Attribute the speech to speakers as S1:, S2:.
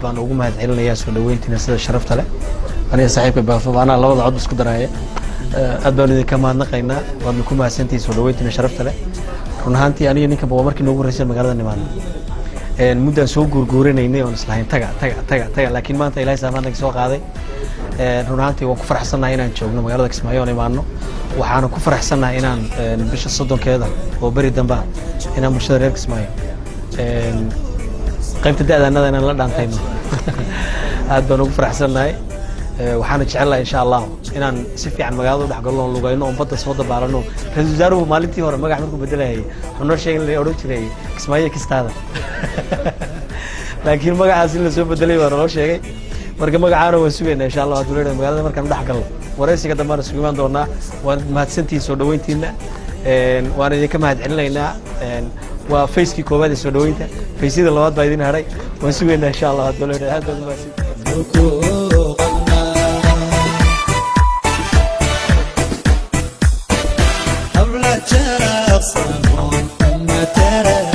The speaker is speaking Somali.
S1: waan ugu mahad celinayaa soo dhaweyntiina sida sharafta leh aniga saaxiibka baafo anaa labada cod isku daraaya aad baan idinka mahadnaqaynaa waadna ku mahadsantihiin soo dhaweyntiina sharafta leh run ahaantii aniga ninkanba waa markii noogu horreysay magaalada nimaadno muddaan soo guurguurinaynay oon islahayn taga taga taga taga laakiin maanta ilaahay saamaannaga soo qaaday run ahaantii waan ku faraxsannahay inaan joogno magaalada kismaayo oon imaano waxaana ku faraxsannahay inaan bisha soddonkeeda oo beri damba inaan bulshada reer kismaayo qaybta da'daanada inaan la dhaantayno aad baan ugu faraxsannahay waxaana jecelnahay insha allah inaan si fiican magaalada u dhex galno oon lugayno oon badda soo dabaalano ra-iisul wasaaruhu maalintii hore magax markuu bedelayay wuxuu noo sheegay la odhan jiray kismaayo kistaada laakiin magacaas in lasoo bedelay baa naloo sheegay marka magacaana waan sugaynaa insha allah hadduu leedahay magaalada markaan dhex galno waraysiga dambaan isugu imaan doonaa waan mahadsantihiin soo dhaweyntiina waan idinka mahad celinaynaa waa facekii koowaad ee soo dhaweynta faysyada labaad baa idin hadhay waan sugaynaa insha allah hadduu leedahay aad baad umahadsantihiin
S2: حبل جرى صنون أم ترى